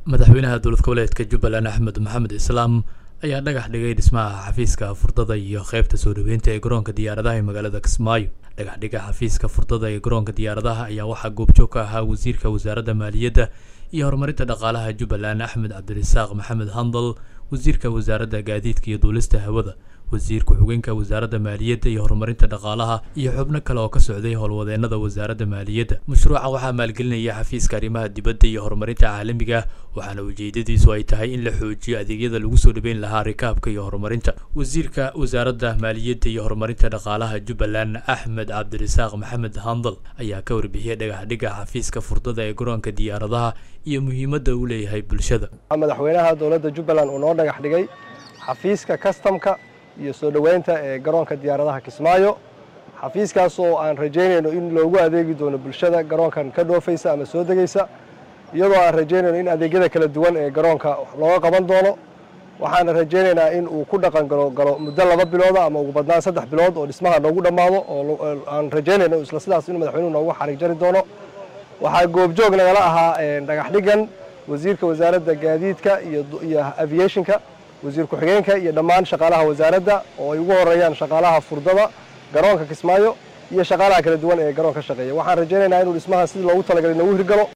madaxweynaha dowlad goboleedka jubbaland axmed maxamed islaam ayaa dhagax dhigay dhismaha xafiiska furdada iyo qeybta soo dhaweynta ee garoonka diyaaradaha ee magaalada kismaayo dhagax dhiga xafiiska furdada ee garoonka diyaaradaha ayaa waxaa goobjoog ka ahaa wasiirka wasaaradda maaliyadda iyo horumarinta dhaqaalaha jubbaland axmed cabdirasaaq maxamed handal wasiirka wasaaradda gaadiidka iyo duulista hawada wasiir ku-xigeenka wasaaradda maaliyadda iyo horumarinta dhaqaalaha iyo xubno kale oo ka socday howlwadeenada wasaaradda maaliyadda mashruuca waxaa maalgelinaya xafiiska arrimaha dibadda iyo horumarinta caalamiga waxaana ujeedadiisu ay tahay in la xoojiyo adeegyada lagu soo dhaweyn lahaa rikaabka iyo horumarinta wasiirka wasaaradda maaliyadda iyo horumarinta dhaqaalaha jubbaland axmed cabdirasaaq maxamed handal ayaa ka warbixiyey dhagaxdhiga xafiiska furdada ee garoonka diyaaradaha iyo muhiimadda uu leeyahay bulshada madaxweynaha dowladda jubbaland uu noo dhagax dhigay xafiiska kastamka iyo soo dhoweynta ee garoonka diyaaradaha kismaayo xafiiskaas oo aan rajaynayno in loogu adeegi doono bulshada garoonkan ka dhoofaysa ama soo degaysa iyadoo aan rajaynayno in adeegyada kala duwan ee garoonka looga qaban doono waxaana rajaynaynaa in uu ku dhaqan galo galo muddo laba bilooda ama ugu badnaan saddex bilood oo dhismaha noogu dhammaado oo aan rajaynayno isla sidaas in madaxweynuhu noogu xarig jari doono waxaa goobjoog nagala ahaa dhagax dhigan wasiirka wasaaradda gaadiidka iyo aviationka wasiir ku-xigeenka iyo dhammaan shaqaalaha wasaaradda oo ay ugu horeeyaan shaqaalaha furdada garoonka kismaayo iyo shaqaalaha kala duwan ee garoon ka shaqeeya waxaan rajaynaynaa inuu dhismaha sidii loogu talagalay noogu hirgalo